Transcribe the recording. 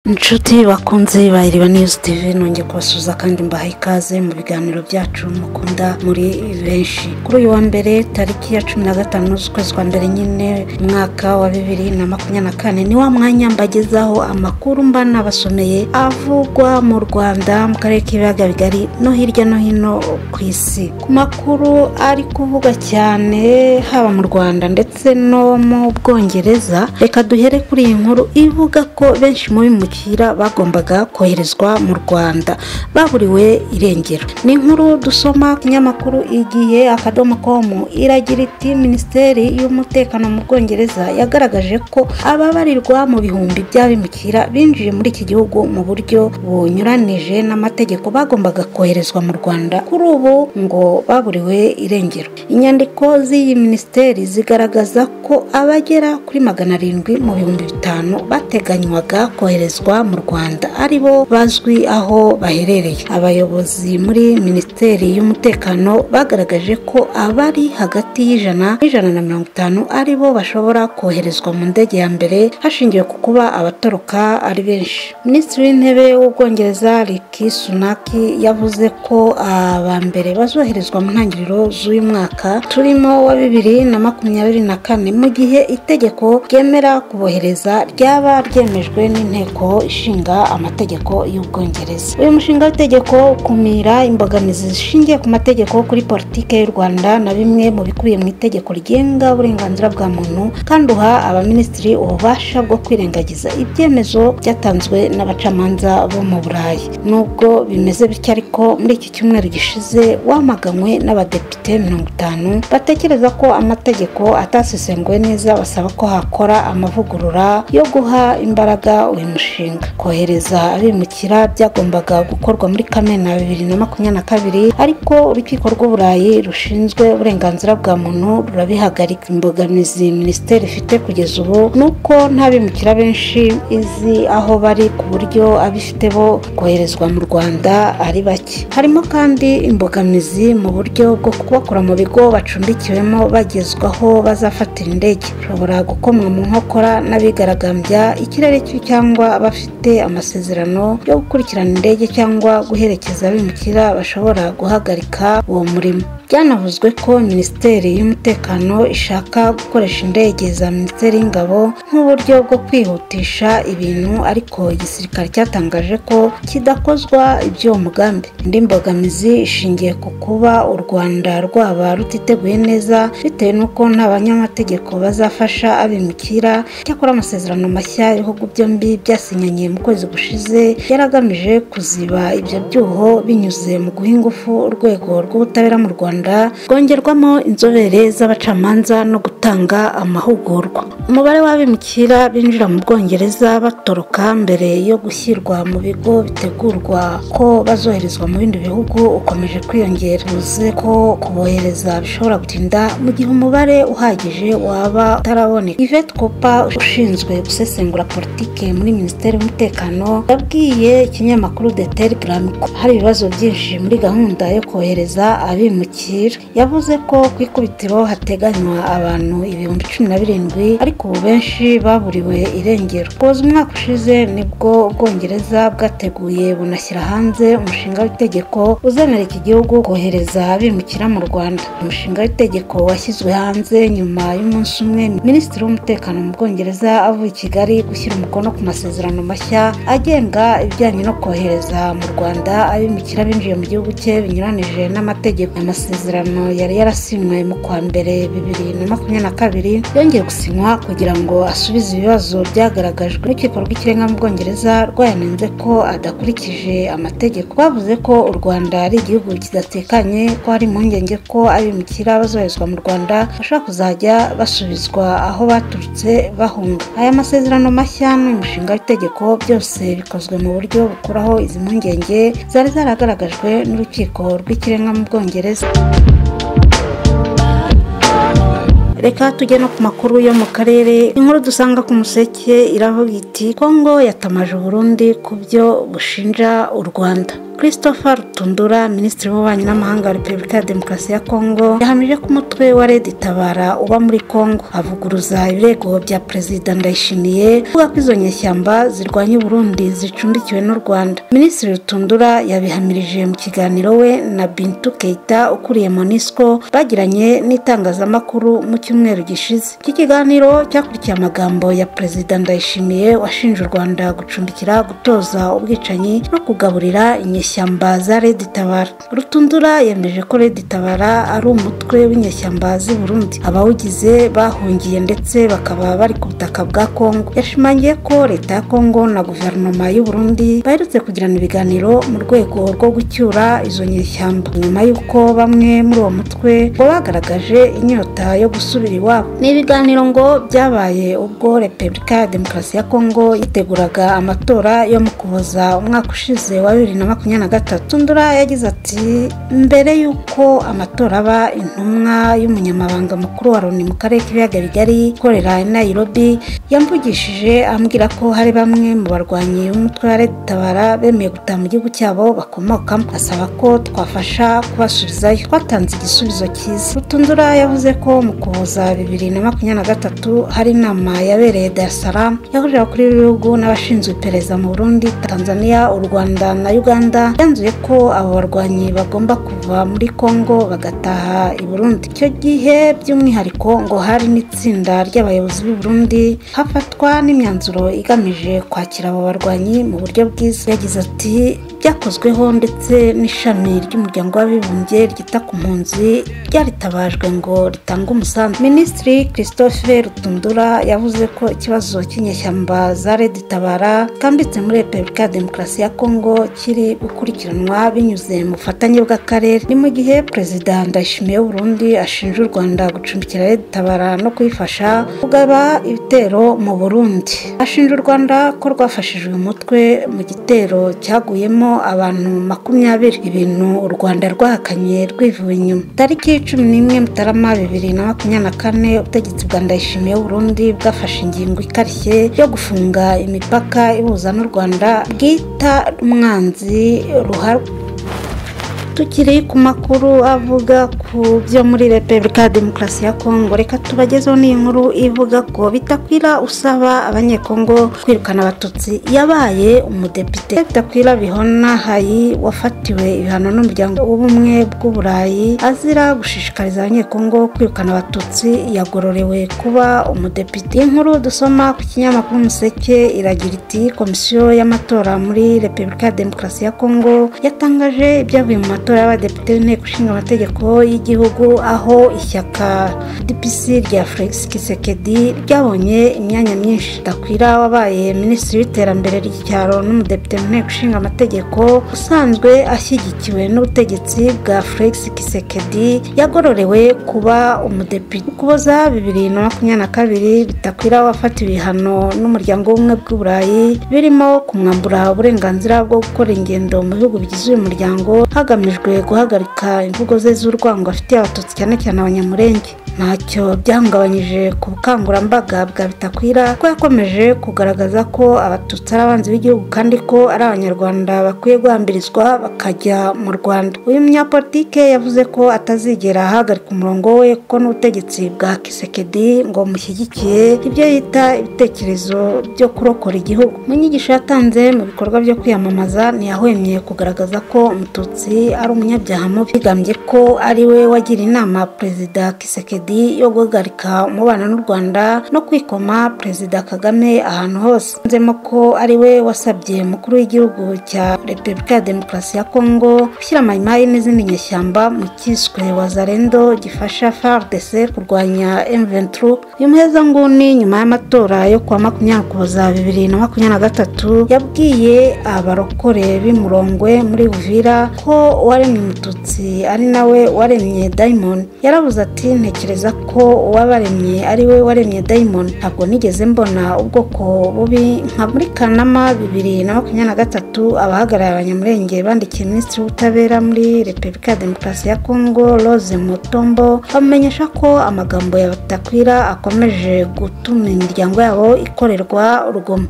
inshuti bakunze bayireba n'iyo tv nongeye kubasuhuza kandi mbahaye ikaze mu biganiro byacu mukunda muri benshi kuri uyu wa mbere tariki ya cumi na gatanu z'ukwezi kwa mbere nyine umwaka wa bibiri na makumyabiri na kane ni wa mwanya mbagezaho amakuru mba nabasomeye avugwa mu rwanda mu karere k'ibiyaga bigari no hirya no hino ku isi ku makuru ari kuvuga cyane haba mu rwanda ndetse no mu bwongereza reka duhere kuri iyi nkuru ivuga ko benshi mu bimukira bagombaga koherezwa mu rwanda baburiwe irengero ni inkuru dusoma kinyamakuru igihe akadomo komu iragira iti minisiteri y'umutekano mu bwongereza yagaragaje ko ababarirwa mu bihumbi by'abimukira binjiye muri iki gihugu mu buryo bunyuranije n'amategeko bagombaga koherezwa mu rwanda kuri ubu ngo baburiwe irengero inyandiko z'iyi minisiteri zigaragaza ko abagera kuri magana arindwi mu bihumbi bitanu bateganywaga koherezwa mu rwanda ari bo bazwi aho baherereye abayobozi muri minisiteri y'umutekano bagaragaje ko abari hagati y'ijana n'ijana na mirongo itanu ari bo bashobora koherezwa mu ndege ya mbere hashingiwe ku kuba abatoroka ari benshi minisitiri w'intebe w'ubwongereza riki sunaki yavuze ko aba mbere bazoherezwa mu ntangiriro z'uyu mwaka turimo wa bibiri na makumyabiri na kane mu gihe itegeko ryemera kubohereza ryaba ryemejwe n'inteko ishinga amategeko y'ubwongereza uyu mushinga w'itegeko ukumira imbogamizi zishingiye ku mategeko kuri politiki y'u rwanda na bimwe mu bikubiye mu itegeko rigenga uburenganzira bwa muntu kandi uha abaminisitiri ububasha bwo kwirengagiza ibyemezo byatanzwe n'abacamanza bo mu burayi nubwo bimeze bityo ariko muri iki cyumweru gishize wamaganywe n'abadepite mirongo itanu batekereza ko amategeko atasesenguwe neza basaba ko hakora amavugurura yo guha imbaraga uyu mushinga kohereza abimukira byagombaga gukorwa muri kamena bibiri na makumyabiri na kabiri ariko urukiko rw'uburayi rushinzwe uburenganzira bwa muntu rurabihagarika imbogamizi minisiteri ifite kugeza ubu ni uko nta bimukira benshi izi aho bari ku buryo abifite bo koherezwa mu rwanda ari bake harimo kandi imbogamizi mu buryo bwo kubakura mu bigo bacumbikiwemo bagezwaho bazafatira indege bashobora gukomwa mu nkokora n'abigaragambya ikirere cyangwa abafite amasezerano yo gukurikirana indege cyangwa guherekeza abimukira bashobora guhagarika uwo murimo byanavuzwe ko minisiteri y'umutekano ishaka gukoresha indege za minisiteri y'ingabo nk'uburyo bwo kwihutisha ibintu ariko igisirikare cyatangaje ko kidakozwa iby'uwo mugambi indi mbogamizi ishingiye ku kuba u rwanda rwaba rutiteguye neza bitewe n'uko nta banyamategeko bazafasha abimukira cyakora amasezerano mashya ibihugu byombi byasinyanye mu kwezi gushize yaragamije kuziba ibyo byuho binyuze mu guha ingufu urwego rw'ubutabera mu rwanda rwongerwamo inzobere z'abacamanza no gutanga amahugurwa umubare w'abimukira binjira mu bwongereza batoroka mbere yo gushyirwa mu bigo bitegurwa ko bazoherezwa mu bindi bihugu ukomeje kwiyongera uvuze ko kubohereza bishobora gutinda mu gihe umubare uhagije waba utaraboneka ivete kopa ushinzwe gusesengura politiki muri minisiteri y'umutekano yabwiye ikinyamakuru de telegram ko hari ibibazo byinshi muri gahunda yo kohereza abimukira yavuze ko ku ikubitiro hateganywa abantu ibihumbi cumi na birindwi ariko ubu benshi baburiwe irengero koza umwaka ushize nibwo ubwongereza bwateguye bunashyira hanze umushinga w'itegeko uzemera iki gihugu kohereza abimukira mu rwanda umushinga w'itegeko washyizwe hanze nyuma y'umunsi umwe minisitiri w'umutekano mu bwongereza avuye i kigali gushyira umukono ku masezerano mashya agenga ibijyanye no kohereza mu rwanda abimukira binjiye mu gihugu cye binyuranije n'amategeko amasezerano yari yarasinywe mu kwa mbere bibiri na makumyabiri na kabiri yongeye gusinywa kugira ngo asubize ibibazo byagaragajwe n'urukiko rw'ikirenga mu bwongereza rwayanenze ko adakurikije amategeko bavuze ko u rwanda ari igihugu kidatekanye ko hari impungenge ko abimukira bazoherezwa mu rwanda bashobora kuzajya basubizwa aho baturutse bahunga aya masezerano mashya n'umushinga w'itegeko byose bikozwe mu buryo bukuraho izi mpungenge zari zaragaragajwe n'urukiko rw'ikirenga mu bwongereza reka tujye no ku makuru yo mu karere inkuru dusanga ku museke iravuga iti kongo yatamaje uburundi ku byo bushinja u rwanda christopher rutundura minisitiri w'ububanyi n'amahanga wa repubulika ya demokarasi ya kongo yahamije ko umutwe wa redi tabara uba muri kongo avuguruza ibirego bya perezida ndayishimiye avuga ko izo nyeshyamba zirwanya uburundi zicumbikiwe n'u rwanda minisitiri rutundura yabihamirije mu kiganiro we na bintu keita ukuriye monisco bagiranye n'itangazamakuru mu cyumweru gishize iki kiganiro cyakurikiye amagambo ya perezida ndayishimiye washinje u rwanda gucumbikira gutoza ubwicanyi no kugaburira inyeshyamba za redi tabara rutundura yemeje ko redi tabara ari umutwe w'inyeshyamba z'i burundi abawugize bahungiye ndetse bakaba bari ku butaka bwa kongo yashimangiye ko leta ya kongo na guverinoma y'u burundi baherutse kugirana ibiganiro mu rwego rwo gucyura izo nyeshyamba nyuma y'uko bamwe muri uwo mutwe ngo bagaragaje inyota yo gusubira iwabo ni ibiganiro ngo byabaye ubwo repubulika ya demokarasi ya kongo yiteguraga amatora yo mu kuboza umwaka ushize wa bibiri na makumyabiri na gatatu ndura yagize ati mbere y'uko amatora aba intumwa y'umunyamabanga mukuru wa loni mu karere k'ibiyaga bigari ikorera i nairobi yamvugishije ambwira ko hari bamwe mu barwanyi b'umutwe wa leta tabara bemeye gutaha mu gihugu cyabo bakomokamo asaba ko twafasha kubasubizayo twatanze igisubizo cyiza rutundura yavuze ko mu kuboza bibiri na makumyabiri na gatatu hari inama yabereye dar es salaam yahuje abakuru b'ibihugu n'abashinzwe iperereza mu burundi tanzania u rwanda na uganda yanzuye ko abo barwanyi bagomba kuva muri congo bagataha i burundi icyo gihe by'umwihariko ngo hari n'itsinda ry'abayobozi b'i burundi hafatwa n'imyanzuro igamije kwakira abo barwanyi mu buryo bwiza yagize ati byakozweho ndetse n'ishami ry'umuryango w'abibumbye ryita ku mpunzi ryaritabajwe ngo ritange umusanzu minisitiri christophe rutundura yavuze ko ikibazo cy'inyeshyamba za redi tabara kambitse muri repubulika ya demokarasi ya kongo kiri gukurikiranwa binyuze mu bufatanye bw'akarere ni mu gihe perezida ndayishimiye w'uburundi ashinja u rwanda gucumbikira redi tabara no kuyifasha kugaba ibitero mu burundi ashinja u rwanda ko rwafashijwe umutwe mu gitero cyaguyemo abantu makumyabiri ibintu u rwanda rwahakanye rwivuye inyuma tariki cumi n'imwe mutarama bibiri na makumyabiri na kane ubutegetsi bwa ndayishimiye burundi bwafashe ingingo ikarishye yo gufunga imipaka ihuza n'u rwanda bwita umwanzi ruharwa tukiri ku makuru avuga ku byo muri repubulika ya demokarasi ya kongo reka tubagezeho n'inkuru ivuga ko bitakwira usaba abanyekongo kwirukana abatutsi yabaye umudepite bitakwira bihona hayi wafatiwe ibihano n'umuryango w'ubumwe bw'uburayi azira gushishikariza abanyekongo kwirukana abatutsi yagororewe kuba umudepite inkuru dusoma ku kinyamakuru umuseke iragira iti komisiyo y'amatora muri repubulika ya demokarasi ya kongo yatangaje ibyavuye mu matora matora y'abadepite b'inteko ishinga amategeko y'igihugu aho ishyaka dpc rya felix kisekedi ryabonye imyanya myinshi takwira wabaye minisitiri w'iterambere ry'icyaro n'umudepite mu nteko ishinga amategeko usanzwe ashyigikiwe n'ubutegetsi bwa felix kisekedi yagororewe kuba umudepite kuboza bibiri na makumyabiri na kabiri bitakwira wafatiwe ibihano n'umuryango w'ubumwe bw'uburayi birimo kumwambura uburenganzira bwo gukora ingendo mu bihugu bigize uyu muryango hagamijwe guhagarika imvugo ze z'urwango afitiye abatutsi cyane cyane abanyamurenge ntacyo byahungabanyije ku bukangurambaga bwa bitakwira ko yakomeje kugaragaza ko abatutsi ari abanzi b'igihugu kandi ko ari abanyarwanda bakwiye guhambirizwa bakajya mu rwanda uyu munyapolitike yavuze ko atazigera ahagarika umurongo we kuko n'ubutegetsi bwa kisekedi ngo mushyigikiye ibyo yita ibitekerezo byo kurokora igihugu mu nyigisho yatanze mu bikorwa byo kwiyamamaza ntiyahwemye kugaragaza ko umututsi ari umunyabyaha mubi bigambye ko ari we wagira inama perezida kisekedi yo guhagarika umubano n'u rwanda no kwikoma perezida kagame ahantu hose nzemo ko ari we wasabye umukuru w'igihugu cya repubulika ya demokarasi ya kongo gushyira mayimayi n'izindi nyeshyamba mu cyiswe wazarendo gifasha fardc kurwanya emventru uyu muhezanguni nyuma y'amatora yo kuwa makumyabiri kuboza bibiri na makumyabiri na gatatu yabwiye abarokore b'imurongwe muri uvira ko waremye umututsi ari nawe waremye diamond yarabuze ati ntekereza ntekereza ko uwabaremye ari we waremye dayimoni ntabwo nigeze mbona ubwoko bubi nka muri kanama bibiri na makumyabiri na gatatu abahagarariye abanyamurenge bandikiye minisitiri w'ubutabera muri repubulika ya demokarasi ya kongo rose mutombo bamumenyesha ko amagambo ya batakwira akomeje gutuma imiryango yabo ikorerwa urugomo